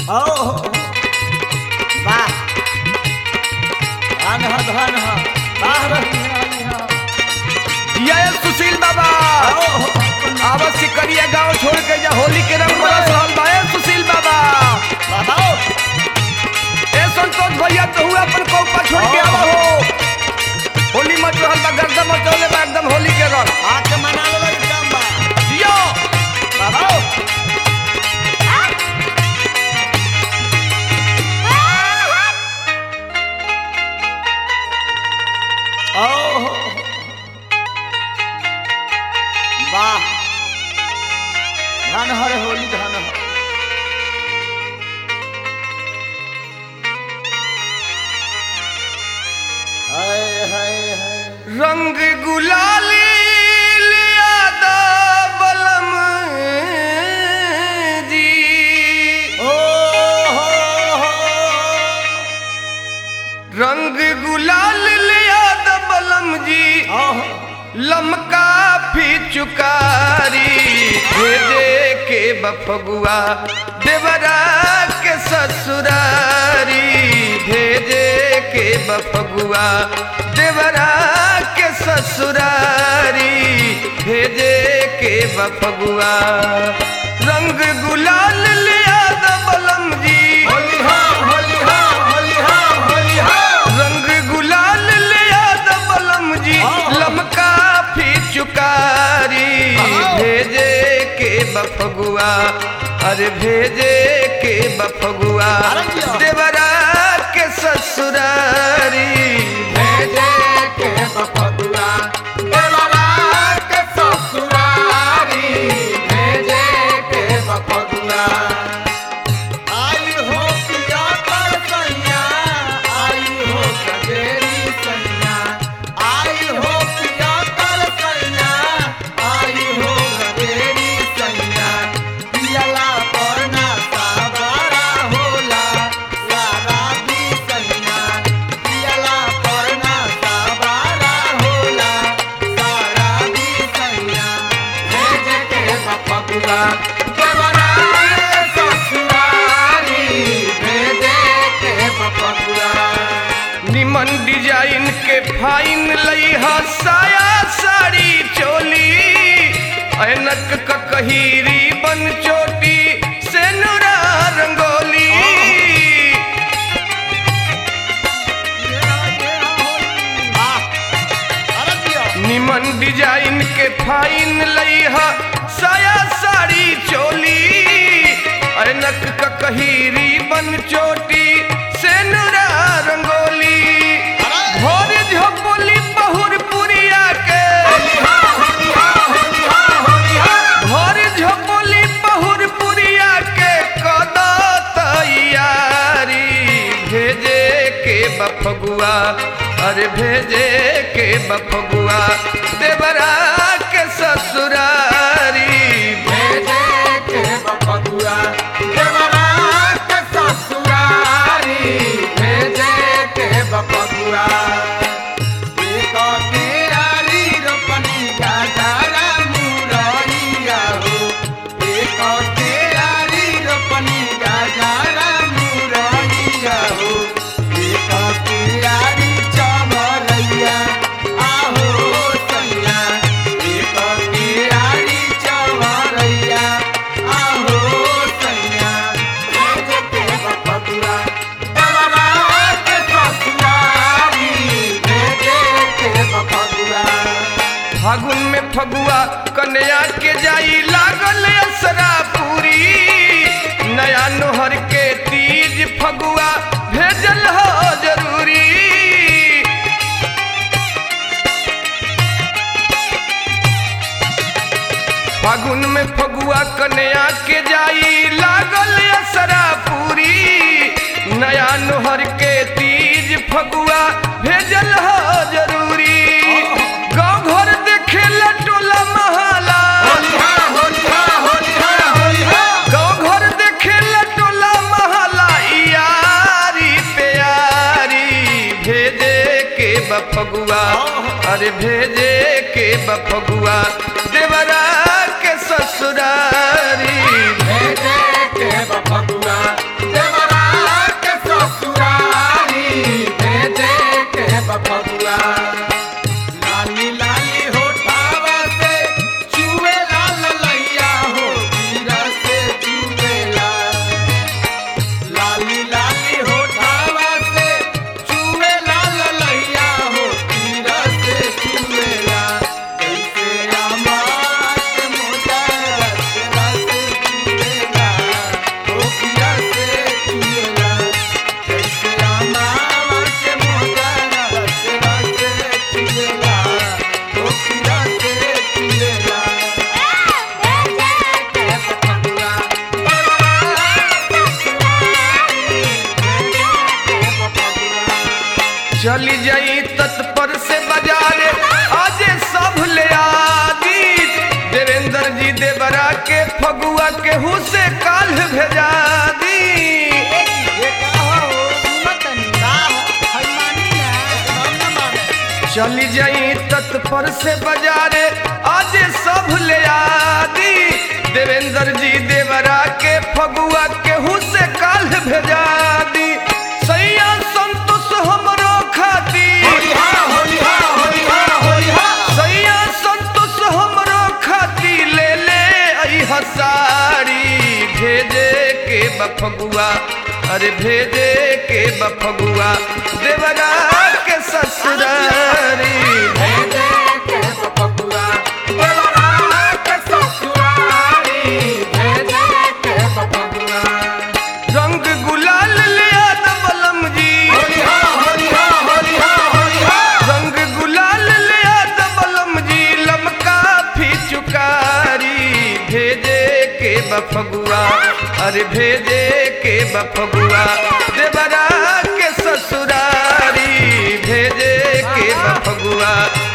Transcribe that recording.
ओ वाह धन ह धन ह वाह रही रही ह ये सुशील बाबा आवत सिकरिया गांव छोड़ के जा होली के रंग बरस रहल बा ए सुशील बाबा बाबा ए संतोष भैया तो हुआ अपन कौपा छोड़ के आवा हो होली मच रहल बा गर्दा मचौले बा एकदम होली के रंग आके मना लो एकदम बा जियो बाबा ओ वाह धन हर होली धन हर हाय हाय हाय रंग गुलाली लिया दा बलम जी ओ हो हो रंग गुलाल लिया दा बलम जी ओह लमका फी चुकारी भेजे के बफगुआ देवरा के ससुरारी भेजे के बफगुआ देवरा के ससुरारी भेजे के बफगुआ रंग गुलाल लिया द बलम जी होली हो होली हो होली हो होली हो रंग गुलाल लिया द बलम जी हाँ। लमका फी चुकारी हाँ। भेजे के बफगुआ अरे भेजे के बफगुआ अरे जिया। देवरा के ससुरारी भेजे के बफदुआ देवरा के ससुरारी भेजे के बफदुआ आई हो पिया कर सैया आई हो कजेरी सैया आई हो पिया कर सैया आई हो कजेरी सैया पियला परना सावरा होला सारा दी सैया पियला परना सावरा होला सारा दी सैया भेजे के बफदुआ देवरा के ससुरारी भेजे के बफदुआ निमन डिजाइन के फाइन लई ह साया साड़ी चोली ऐनक ककहीरी बन चोटी से नुरा रंगोली निमन डिजाइन के फाइन लई ह साया साड़ी चोली ऐनक ककहीरी बन चोटी से नुरा रंगोली भोर झोपली बहुर पुरिया के भोर झोपली बहुर पुरिया के कद तैयारी भेजे के बफगुआ अरे भेजे के बफगुआ देवरा के ससुरारी भेजे के बफदुआ देवरा के ससुरारी भेजे के बफदुआ एक केरारी रोपनी गाजरा मुरैया हो एक केरारी रोपनी गाजरा मुरैया हो एक केरारी चमरैया आहो सैया एक केरारी चमरैया आहो सैया भेजे के बफदुआ देवरा के ससुरारी भेजे के बफदुआ फागुन में फगुआ कन्या के जाई लागल असरा पूरी नया नोहर के तीज फगुआ भेजल हो जरूरी फागुन में फगुआ कन्या के जाई लागल असरा पूरी नया नोहर के तीज फगुआ भेजल हो जरूरी गाँव घर देखे टोला महाला होलिहा होलिहा होलिहा होलिहा गाँव घर देखे टोला महाला यारी प्यारी भेजे के बफगुआ अरे भेजे के बफगुआ देवरा के ससुरारी भेजे के बफदुआ केहू से काल भेजा दी ये का हो सुनतनी का हो हनुमानी ना हम न माने चली जाई तत्पर से बाजारे आज सब ले आदी देवेंद्र जी देवरा के फगुआ केहू से काल भेजा दी सैया संतोष हमरो खाती सैया संतोष हमरो खाती ले ले आई हसारी भेजे के बफगुआ अरे भेजे के बफगुआ देवरा के ससुरारी भेजे के बफगुआ देवरा के ससुरारी भेजे के बफगुआ रंग गुलाल ले आद बलम जी रंग गुलाल ले आद बलम जी लमका फी चुकारी भेजे के बफगुआ अरे भेजे के बफगुआ देवरा के ससुरारी भेजे के बफगुआ